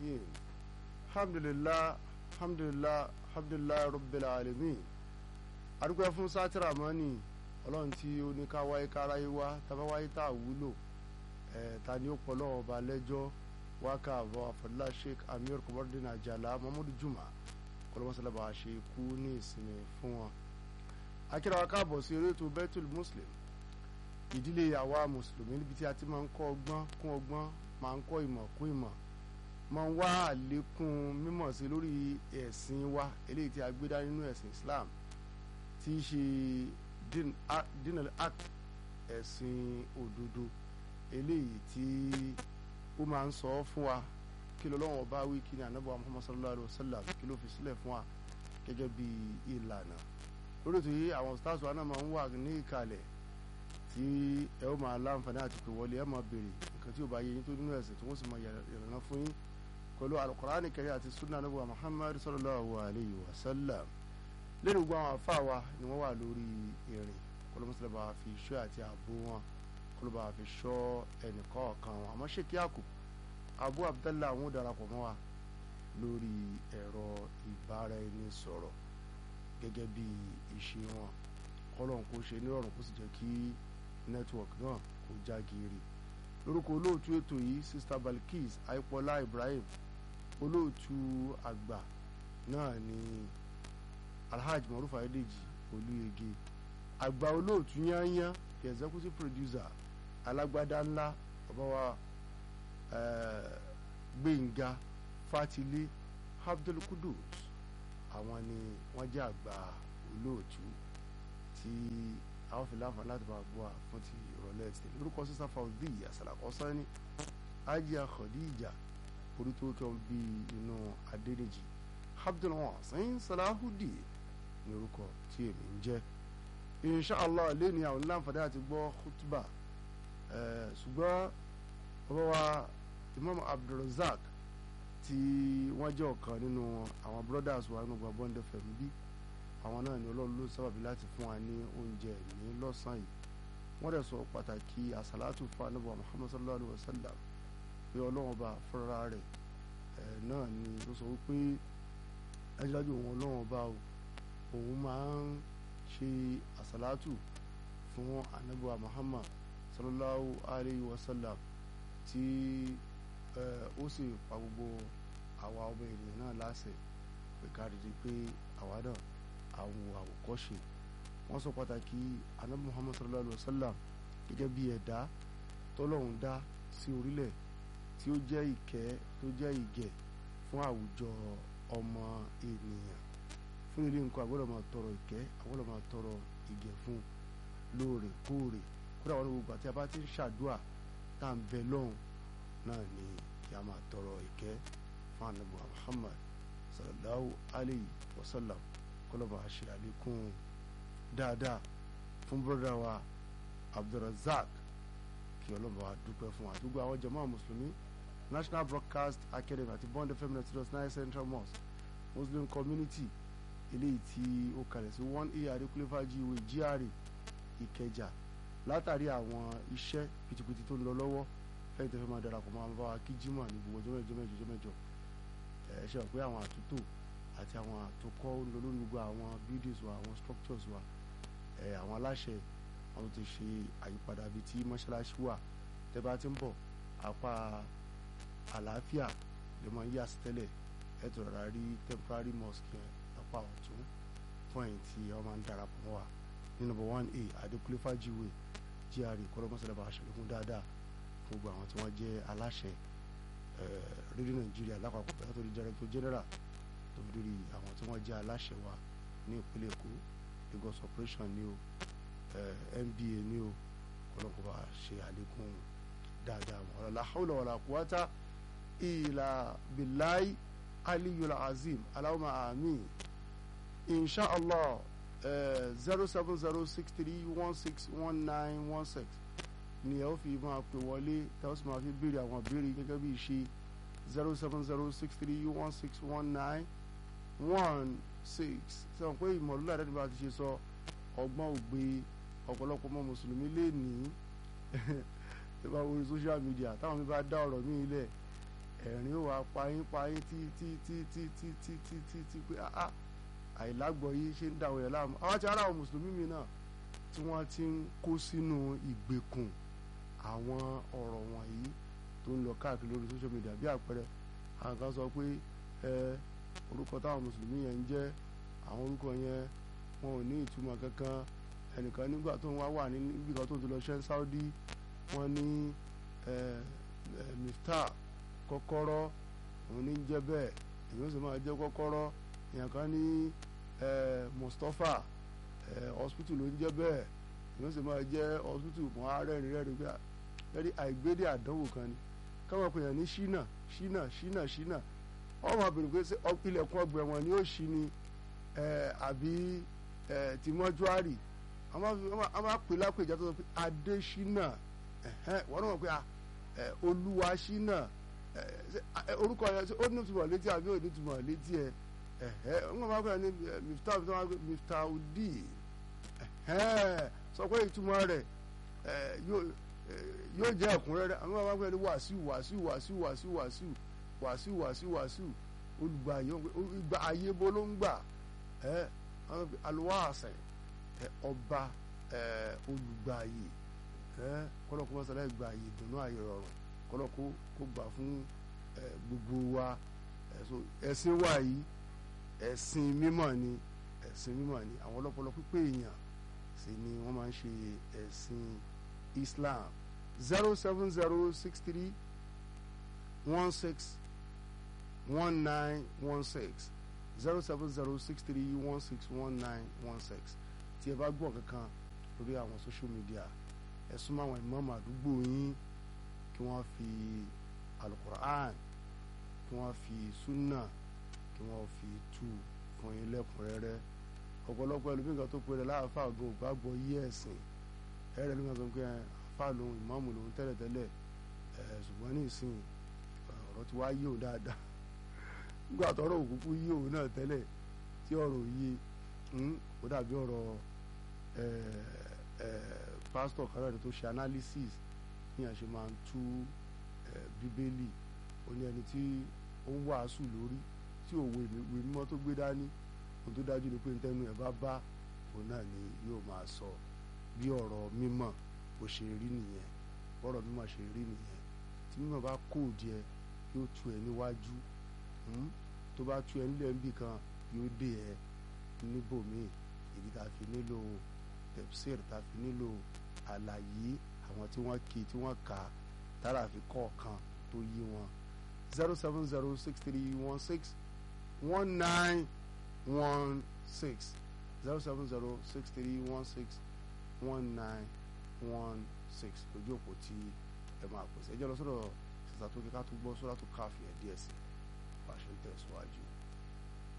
الرحيم الحمد لله الحمد لله الحمد لله رب العالمين adúpẹ́ fún sátìrà mọ́nì ọlọ́run tí ó ní ká wáyé káráyé wá tábà wáyé tá a wúlò ẹ̀ ta ni ó pọ̀ lọ́wọ́ ọba lẹ́jọ́ wákà àbọ̀ àfọ̀dúlá sheikh amir kọ́bọ́dún àjàlá mahmood juma kọ́lọ́mọ́sálàbà ṣe kú ní ìsinmi fún wọn. akíra wa káàbọ̀ sí eré ètò Baitul Muslim ìdílé àwa mùsùlùmí níbi tí a ti máa ń kọ́ ọgbọ́n kún ọgbọ́n máa ń kọ́ ìmọ̀ kún ìmọ̀ máa ń wá àlékún mímọ̀ sí lórí ẹ̀sìn wa eléyìí tí a gbé dá nínú ẹ̀sìn Islam tí í ṣe dinal ak ẹ̀sìn òdodo eléyìí tí ó máa ń sọ fún wa kí ló lọ́wọ́ bá wí kí ni ànábọ̀ Muhammad sallallahu alayhi wa sallam kí ló fi sílẹ̀ fún wa gẹ́gẹ́ bí ìlànà lórí ètò yìí àwọn stars wa náà máa ń wà ní ìkàlẹ̀ tí ẹ ó máa láǹfààní àti pé wọlé ẹ máa béèrè nǹkan tí ò bá yé yín tó nínú ẹ̀sìn tí wọ́n sì máa yànnà fún yín pẹ̀lú alukur'ani kẹrẹ àti sunna ànábọ̀ Muhammad sallallahu alayhi wa sallam lẹ́nu gbogbo àwọn àfa wa ni wọ́n wà lórí ìrìn kọlọmọsílẹ̀ bá fi ṣọ́ àti ààbò wọn kọlọmọ bá fi ṣọ́ ẹnìkọ̀ọ̀kan wọn àmọ́ ṣèkí àkù abu abdallah àwọn darapọ̀ mọ́ wa lórí ẹ̀rọ ìbáraẹnisọ̀rọ̀ gẹ́gẹ́ bí ìṣe wọn kọ́lọ́n kó ṣe nírọ̀rùn kó sì jẹ́ kí network náà kó já geere lórúkọ olóòtú ètò yìí sista balkis aipola ibrahim olóòtú àgbà náà ni alhaji maruf adedeji olúyege àgbà olóòtú yányán the executive producer alágbádá ńlá bàbá wa gbẹ̀ngà fatilé abdul kudus àwọn ni wọ́n jẹ́ àgbà olóòtú tí àwọn fi láǹfààní láti máa gbọ́ fún ti ìrọ̀lẹ́ ti lórúkọ sísá fàwọ́dì àsàlàkọ́ sani ajá khadija orí tó kẹ́ wọn bí inú adédèjì abdul wasin salahudi ní orúkọ tí èmi ń jẹ́ inshallah lẹ́ni àwọn láǹfààní àti gbọ́ khutba ṣùgbọ́n bàbá wa imam abdulrazak tí wọ́n jẹ́ ọ̀kan nínú àwọn brothers wa nínú gbàgbọ́n dfm bí àwọn náà ni ọlọ́run ló sábàbí láti fún wa ní oúnjẹ ní lọ́sàn-án yìí wọ́n dẹ̀ sọ pàtàkì àsàlátù fún anábọ̀ muhammad sallallahu alayhi wa sallam pé ọlọ́run ọba fúnra rẹ̀ náà ni ó sọ wípé dájúdájú òun ọlọ́run ọba òun máa ń ṣe àsàlátù fún anábọ̀ muhammad sallallahu alayhi wa sallam tí ó sì pa gbogbo àwa ọmọ ènìyàn náà láṣẹ pé ká rí i pé àwa náà àwọn àwòkọ́ṣe wọ́n sọ pàtàkì anabi muhammad sallallahu alayhi wa sallam gẹ́gẹ́ bí ẹ̀dá tọ́lọ́hún dá sí orílẹ̀ tí ó jẹ́ ìkẹ́ tó jẹ́ ìgẹ̀ fún àwùjọ ọmọ ènìyàn fún ilé nǹkan àgbọ́dọ̀ máa tọrọ ìkẹ́ àgbọ́dọ̀ máa tọrọ ìgẹ̀ fún lóòrèkóòrè kódà wọn ní gbogbo àti abá ti ń ṣàdúà tá à ń bẹ lọ́hùn náà ni kí a máa tọrọ ìkẹ́ fún anabi muhammad sallallahu alayhi wa sallam kọlọba ṣe àlékún dáadáa fún bọ́dà wa abdulrasaq kí ọlọ́ba wa dúpẹ́ fún àdúgbò àwọn jàmáà mùsùlùmí national broadcast academy àti bond fm network nine central mosque muslim community eléyìí tí ó kalẹ̀ sí one a adékúléfàjì ìwé GRA ìkẹjà látàrí àwọn iṣẹ́ pìtìpìtì tó ń lọ lọ́wọ́ fẹ́yìn tẹ́fẹ́ máa darapọ̀ máa bá wa kí jimoh ní gbogbo ọjọ́ mẹ́jọ mẹ́jọ mẹ́jọ ẹ̀ ṣe wà pé àwọn àtúntò àti àwọn àtòkọ́ ń lọ lórí gbogbo àwọn buildings wa àwọn structures wa ẹ̀ àwọn aláṣẹ wọn ti ṣe àyípadà bíi tí mọ́ṣáláṣí wà tẹ́ bá ti ń bọ̀ apá àlàáfíà lè máa yí àsìtẹ́lẹ̀ ẹ̀ tó rárá rí temporary mosque yẹn apá ọ̀tún fún ẹ̀yìn tí wọ́n máa ń darapọ̀ mọ́ wa ní number one a adékúlé fàjíwèé GRA kọ́lọ́mọ́sálẹ̀ bá a ṣàlékún dáadáa fún gbogbo àwọn tí wọ́n jẹ́ aláṣẹ rédíò nàìjíríà lápapọ̀ bẹ́ẹ̀ tó di director general tó fi lórí àwọn tí wọ́n jẹ́ aláṣẹ wa ní ìpínlẹ̀ èkó Lagos operation ní o NBA ní o kọ́lọ́kọ́ bá ṣe àlékún dáadáa wọn ọ̀la hawla wala quwata illa billahi aliyul azim allahumma amin insha allah zero seven zero six three one six one nine one six ni ẹ ó fi máa pè wọlé tí a ó sì máa fi béèrè àwọn béèrè gẹ́gẹ́ bí ìṣe zero seven zero six three one six one nine one six sọ pé ìmọ̀lúlá ẹ̀dá nígbà tí ṣe sọ ọgbọ́n ògbé ọ̀pọ̀lọpọ̀ ọmọ mùsùlùmí lè ní ẹ bá wọlé social media táwọn mi bá dá ọ̀rọ̀ mi lẹ̀ ẹ̀rín ó wá payín payín tí tí tí tí tí tí tí tí tí pé ah àìlágbọ̀ yìí ṣe ń dàwọ̀ yẹn láàmú àwọn ti ara àwọn mùsùlùmí mi náà tí wọ́n ti ń kó sínú ìgbèkùn àwọn ọ̀rọ̀ wọ̀nyí tó ń lọ káàkiri lórí social media bí àpẹẹrẹ àwọn kan sọ pé ẹ orúkọ táwọn mùsùlùmí yẹn ń jẹ́ àwọn orúkọ yẹn wọn ò ní ìtumọ̀ kankan ẹnìkan nígbà tó ń wá wà níbi kan tó ti lọ ṣẹ́ Saudi wọ́n ní Miftah kọ́kọ́rọ́ òun ní jẹ́ bẹ́ẹ̀ èyí ó sì máa jẹ́ kọ́kọ́rọ́ èèyàn kan ní Mustapha hospital ló ń jẹ́ bẹ́ẹ̀ èyí ó sì máa jẹ́ hospital mọ́ arẹ́rìn rẹ́rìn pé ẹ̀rí àìgbédè àdánwò kan ni káwọn pèèyàn ní ṣínà ṣínà ṣínà ṣínà wọ́n máa bèrè pé ilẹ̀kùn ọgbà ẹ̀wọ̀n ni ó ṣí ni àbí ti mọ́júárì a máa pè lápèjà tó sọ pé adésínà wọ́n náà mọ̀ pé olúwa ṣínà orúkọ yẹn ó ní ìtumọ̀ létí àbí ò ní ìtumọ̀ létí ẹ wọ́n máa pè ní Miftah Miftahudi sọ pé ìtumọ̀ rẹ̀ yóò jẹ́ ẹ̀kúnrẹ́rẹ́ àwọn máa pè ní wàsíù wàsíù wàsíù wàsíù wàsíù wàsíù wàsíù wàsíù olùgbà ayé bó ló ń gbà aluwaasẹ ọba olùgbàyè kọlọkọ mọsálẹ gbàyè dùnú ayé rọrùn kọlọkọ kó gbà fún gbogbo wa ẹ̀sìn wa yìí ẹ̀sìn mímọ́ ni ẹ̀sìn mímọ́ ni àwọn ọlọ́pọlọ pípé èèyàn sì ni wọ́n máa ń ṣe ẹ̀sìn Islam zero seven zero six three one six one nine one six zero seven zero six three one six one nine one six tí ẹ bá gbọ́ kankan lórí àwọn social media ẹ súnmọ́ àwọn ìmáàmù àdúgbò yín kí wọ́n fi alukur'an kí wọ́n fi sunna kí wọ́n fi tú fún yín lẹ́kùnrẹ́rẹ́ ọ̀pọ̀lọpọ̀ ẹlòmíràn tó pèrè láàfà ògùn ògbàgbọ́ yí ẹ̀sìn ẹ̀rẹ́ ló ń sọ pé àfà lòun ìmáàmù lòun tẹ́lẹ̀tẹ́lẹ̀ ṣùgbọ́n ní ìsìn ọ̀rọ̀ ti wá yí òun dáadáa nígbà tọ́rọ̀ òkúkú yí òun náà tẹ́lẹ̀ tí ọ̀rọ̀ yí ó dàbí ọ̀rọ̀ pásítọ̀ kan náà tó ṣe analysis ní àṣẹ máa ń tú bíbélì ó ní ẹni tí ó ń wàásù lórí tí òwe ìwé mímọ́ tó gbé dání ohun tó dájú ni pé ntẹ́nu ẹ̀ bá bá òun náà ni yóò máa sọ bí ọ̀rọ̀ mímọ́ bó ṣe rí nìyẹn bọ́rọ̀ mímọ́ ṣe rí nìyẹn tí mímọ́ bá kó díẹ̀ yóò tu ẹ níwájú tó bá tu ẹ nílẹ̀ níbì kan yóò dé ẹ níbòmíì èyí tá a fi nílò tẹ̀síìr tá a fi nílò àlàyé àwọn tí wọ́n kí tí wọ́n kà á tára fi kọ̀ọ̀kan tó yí wọn zero seven zero six three one six one nine one six zero seven zero six three one six one nine one six lójú òpó tí ẹ máa pèsè ẹ jẹ́ lọ sọ́dọ̀ sísá tó kíká tó gbọ́ sọ́dọ̀ tó káfíẹ̀ díẹ̀ sí bá a ṣe ń tẹ̀síwájú.